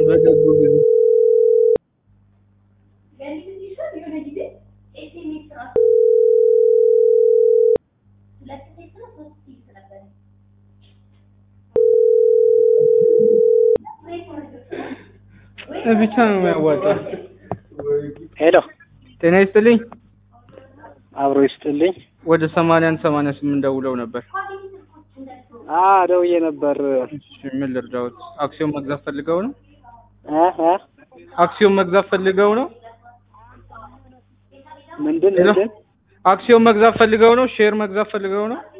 በገቡ ጊዜ ብቻ ነው የሚያዋጣው። ሄሎ ጤና ይስጥልኝ። አብሮ ይስጥልኝ። ወደ ሰማንያ አንድ ሰማንያ ስምንት ደውለው ነበር። አ ደውዬ ነበር። እሺ ምን ልርዳዎት? አክሲዮን መግዛት ፈልገው ነው? እ እ አክሲዮን መግዛት ፈልገው ነው? ምንድን ሄሎ? ምንድን አክሲዮን መግዛት ፈልገው ነው? ሼር መግዛት ፈልገው ነው?